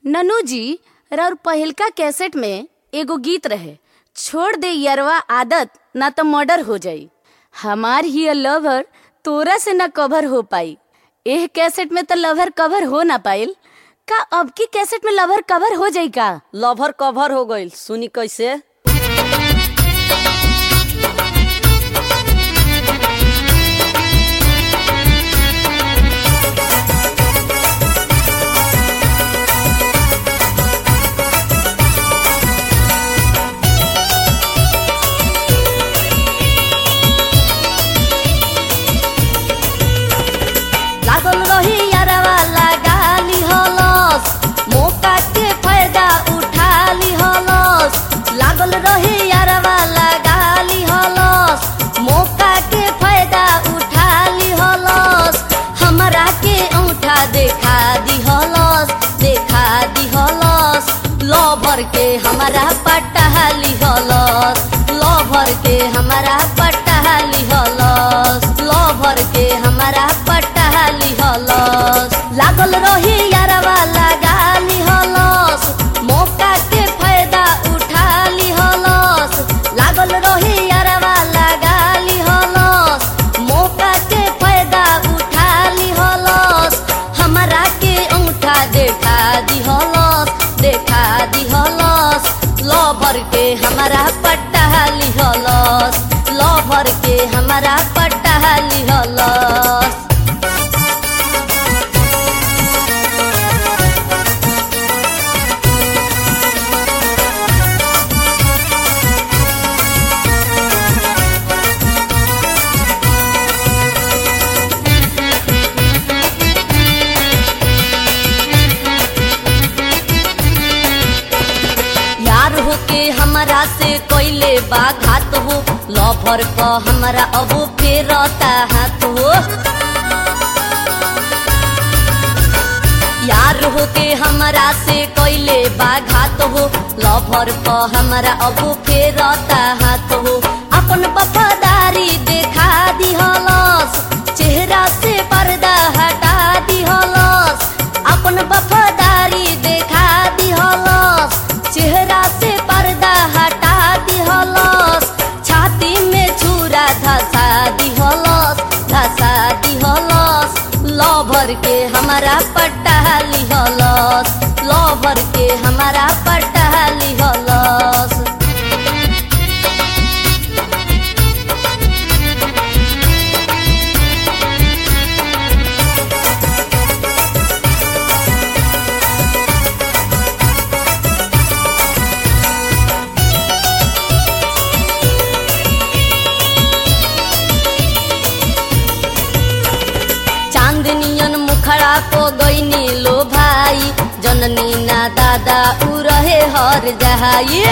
ननू जी रउर पहिलका कैसेट में एगो गीत रहे छोड़ दे यरवा आदत ना तो मर्डर हो जाई हमार ही लवर तोरा से न कवर हो पाई एह कैसेट में तो लवर कवर हो ना पाइल का अब की कैसेट में लवर कवर हो जाई का लवर कवर हो गईल सुनी कैसे लागल रही यारवा लगाली हलस मौका के फायदा उठाली हलस लागल रही यारवा लगाली हलस मौका के फायदा उठाली हलस हमरा के औठा देखा दी हलस देखा दी हलस लवर के हमारा पटहाली हलस लवर के हमारा पटहाली हलस लवर के हमारा पटहाली हलस लागल रही यारवा लगाली हलस मौका के फायदा उठाली हलस लागल रही यारवा लगाली हलस मौका के फायदा उठाली हलस हमरा के औठा देखा दी हलस देखा दी हलस लवर के हमारा पटहाली हलस लवर के हमारा पटहाली हलस यार हो के हमरा से कोइले बा घात हो लभर क हमरा अब फेरता हाथ हो यार हो के हमरा से कोइले बा घात हो लभर क हमरा अब फेरता हाथ हो अपन वफादारी देखा दिहलस चेहरा से पर्दा हटा दिहलस अपन वफादारी देखा दिहलस चेहरा से पर्दा हटा दिहलस छाती में छुरा धसा दिहलस धसा दिहलस लवर के हमारा पट्टाली हलस लवर के हमारा पट्टाली हलस चांदनियन मुखड़ा को गईनी लो भाई जननी ना दादा उ रहे हर जहाई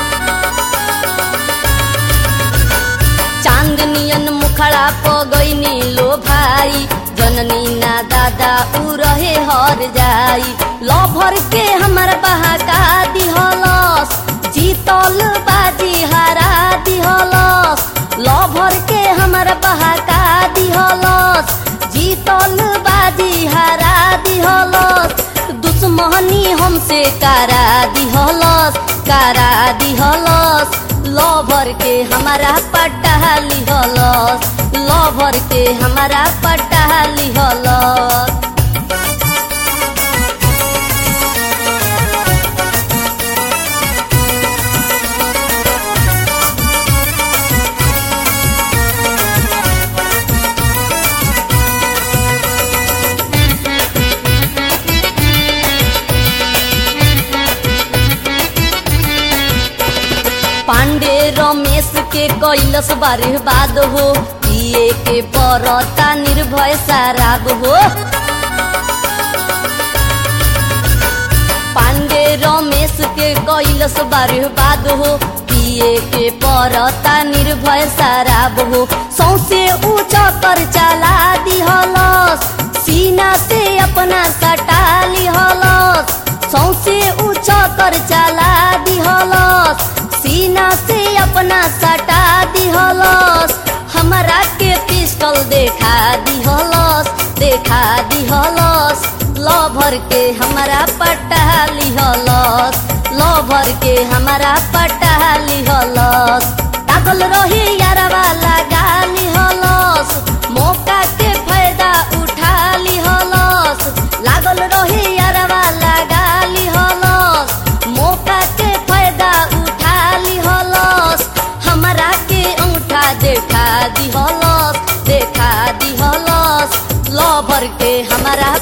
चांदनियन मुखड़ा को गईनी लो भाई जननी ना दादा उ रहे हर जाई लभर के हमर बहाका दिहलस जीतल बाजी हरा दिहलस लभर के हमर बहाका दिहलस जीतल बाजी हरा दिहलस दुश्मनी हमसे करा दिहलस करा दिहलस लवर के हमारा पटहाली हलस लवर के हमारा पटहाली हलस पांडे रमेश के कैलस बारे बाद हो पिए के परता निर्भय शराब हो पांडे रमेश के कैलस बारे बाद हो पिए के परता निर्भय शराब हो सौसे ऊंचा कर चला दिहलस सीना से अपना सटा लिहलस सौसे ऊंचा कर चला दिहलस सीना से अपना सटा दिहलस हमरा के पिस्टल देखा दिहलस देखा दिहलस लभर के हमारा पटा लिहलस लभर के हमारा पटा लिहलस पागल रही यारवा लगा लिहलस मौका के फायदा उठा लिहलस लागल रही यारवा लगा लिहलस मौका के फायदा उठा लिहलस हमरा के अंगूठा देखा दिहलस देखा दिहलस लभर के हमारा